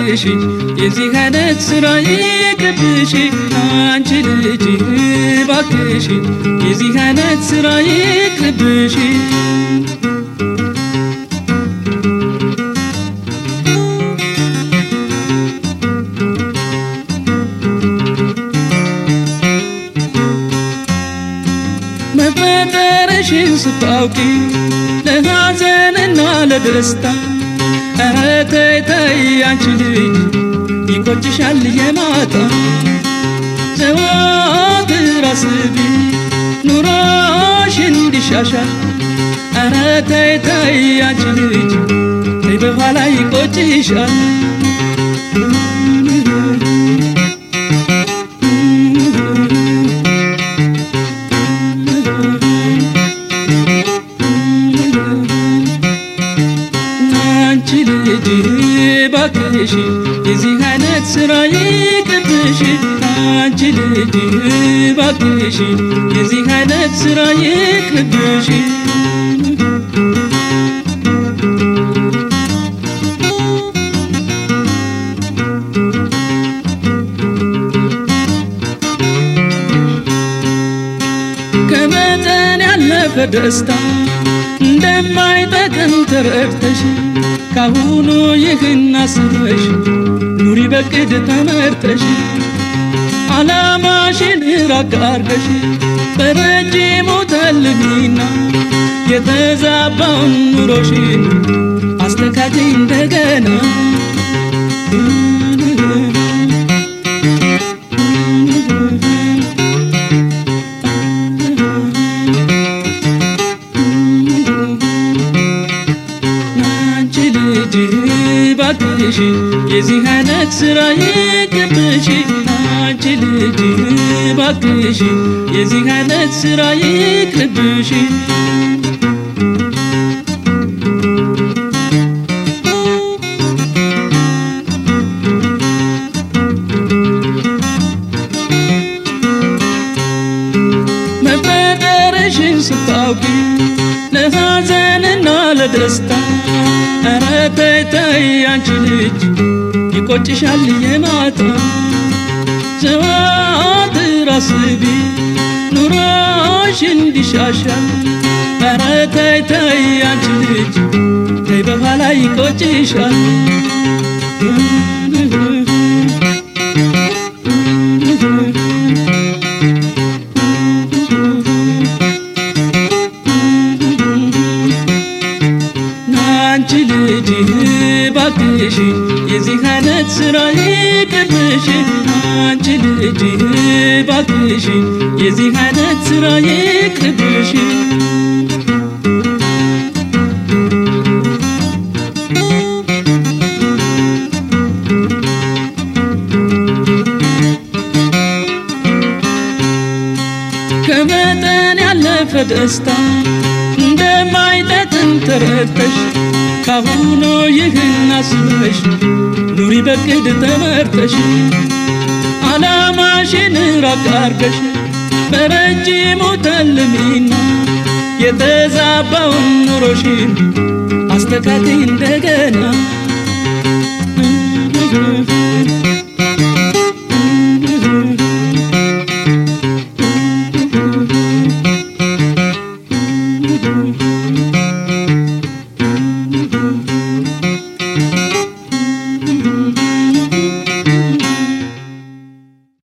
ባክሽ የዚህ አይነት ስራ ይቅርብሽ አንቺ ልጅ ባክሽ የዚህ አይነት ስራ ይቅርብሽ መፈጠርሽን ስታውቂ ለሐዘንና ለደስታ ኧረ ተይ ተይ አንቺ ልጅ ይቆጭሻል የማታ ዘወትር አስቢ ኑሮሽ እንዲሻሻል ኧረ ተይ ተይ አንቺ ልጅ ተይ በኋላ ይቆጭሻል አንቺ ልጅ ባክሽ የዚህ አይነት ስራ ይቅርብሽ አንቺ ልጅ ባክሽ የዚህ አይነት ስራ ይቅርብሽ ከመጠን ያለፈ ደስታ እንደማይጠቅም ተረድተሽ ካሁኑ ይህን አስበሽ ኑሪ በቅድ ተመርተሽ ዓላማሽን ራቅ አርገሽ በረጅሙ ተልሚና የተዛባውን ኑሮሽን አስተካክይ እንደገና አንቺ ልጅ ባክሽ የዚህ አይነት ስራ ይቅርብሽ አንቺ ልጅ ባክሽ የዚህ አይነት ስራ ይቅርብሽ መፈጠርሽን ስታውቂ ለሐዘንና ለደስታ ኧረ ተይ ተይ አንቺ ልጅ ይቆጭሻል የማታ ዘወትር አስቢ ኑሮሽ እንዲሻሻል ኧረ ተይ ተይ አንቺ ልጅ ተይ በኋላ ይቆጭሻል አንቺ ልጅ ባክሽ የዚህ አይነት ስራ ይቅርብሽ አንቺ ልጅ ባክሽ የዚህ አይነት ስራ ይቅርብሽ ከመጠን ያለፈ ደስታ እንደማይጠቅም ተረድተሽ ካሁኑ ይህን አስበሽ ኑሪ በቅድ ተመርተሽ ዓላማሽን ራቅ አርገሽ በረጅሙ ተልሚና የተዛባውን ኑሮሽን አስተካክይ እንደገና